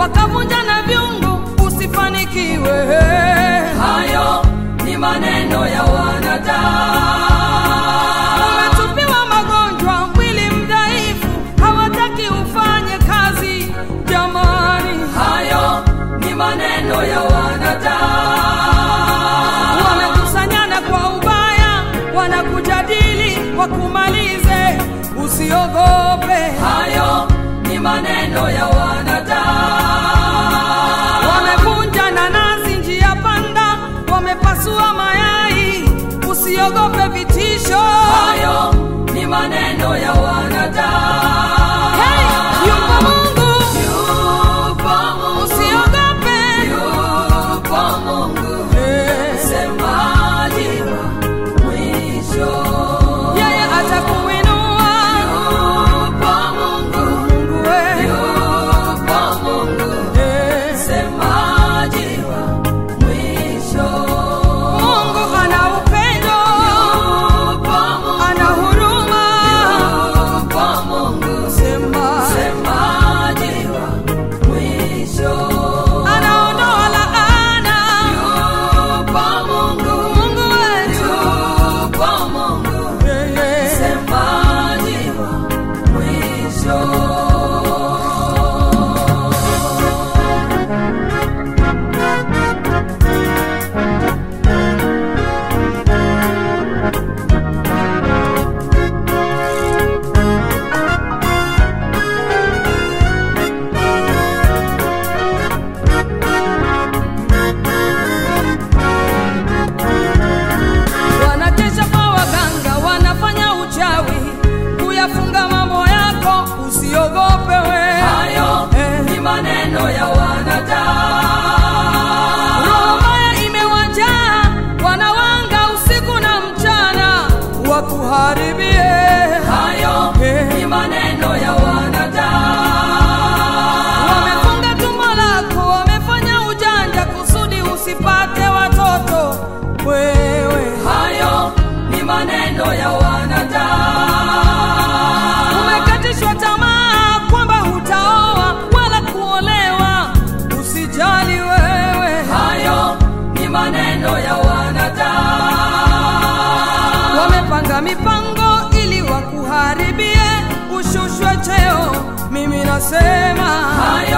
wakavunja na vyungu usifanikiwe. hayo ni maneno ya wanadamu. Umetupiwa magonjwa, mwili mdhaifu, hawataki ufanye kazi. Jamani, Hayo ni maneno ya wanadamu. wamekusanyana kwa ubaya, wanakujadili wakumalize. Usiogope, Hayo ni maneno ya wanadamu. wamevunja nanasi njia panda, wamepasua mayai. Usiogope vitisho. Hayo ni maneno ya wanadamu. Hey, yupo Mungu, Yupo Mungu, usiogope. yupo Mungu, Eh, msemaji wa mwisho. Yeye atakuinua Yupo Mungu, Mungu we. yupo Mungu, Eh, msemaji wa mwisho. Mungu ana upendo, Yupo Mungu, ana huruma. yupo Mungu, Sema, msemaji wa mwisho. anaondoa laana. Yupo Mungu, Mungu wetu, yupo Mungu, yeye msemaji wa mwisho. wanakesha kwa waganga, wanafanya uchawi kuyafunga mambo yako. Usiogope we, Hayo Eh. ni maneno ya wanadamu. roho mbaya imewajaa, wanawanga usiku na mchana wakuharibie. Hayo Eh. ni maneno ya wanadamu. Wamefunga tumbo lako, wamefanya ujanja kusudi usipate watoto. Wewe Hayo ni maneno ya wanadamu. umekatishwa tamaa kwamba hutaoa wala kuolewa. Usijali wewe, Hayo ni maneno ya wanadamu. wamepanga mipango ili wakuharibie, ushushwe cheo. Mimi nasema Hayo